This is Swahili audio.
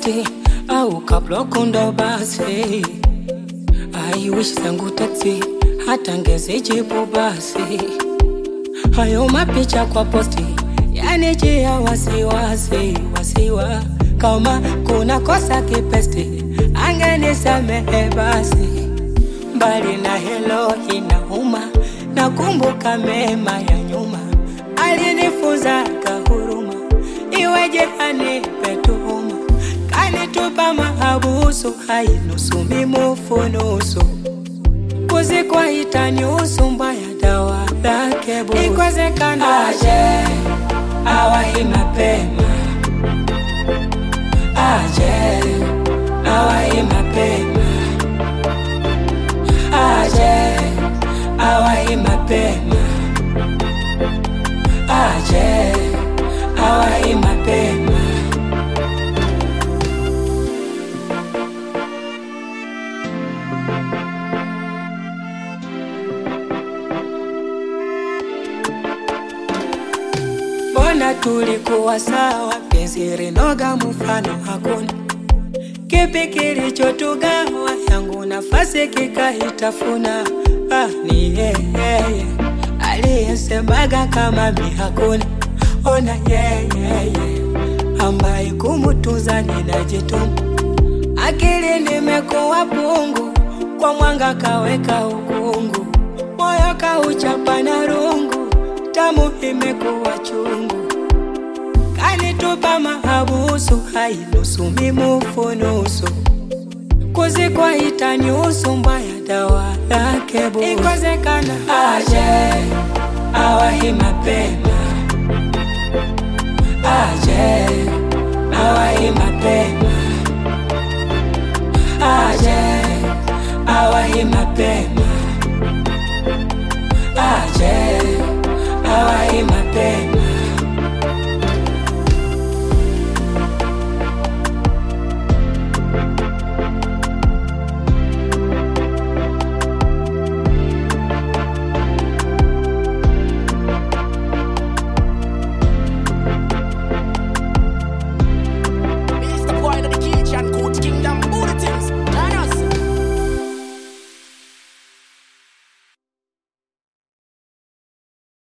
posti au kabloko ndo basi. I wish zangu taxi hata ngezijibu basi. Hayo mapicha kwa posti yanijia wasiwasi wasiwa, kama kuna kosa kipesti angenisamehe basi. Mbali na helo inauma, nakumbuka mema ya nyuma, alinifunza kahuruma, iweje anipe tuhuma, kanitupa mahabusu, hainusu mimufunusu kuzikwa itaniusu mbaya, dawa lake busu. Ikwezekana aje awahi mapema, aje awahi mapema, aje awahi mapema, aje awahi mapema. Mbona tulikuwa sawa, penzi rinoga, mfano hakuna. Kipi kilichotugawa? Yangu nafasi kikaitafuna. Ah, ni yeye aliyesemaga kama mi hakuna. Ona yeye ambaye kumutunza ninajituma. Akili nimekuwa pungu, kwa mwanga kaweka ukungu, moyo kauchapa na rungu, tamu imekuwa chungu, kanitupa mahabusu, hainusu mimufunusu, kuzikwa itaniusu, mbaya dawa lake busu. Ikozekana aje awahi mapema, aje awahi mapema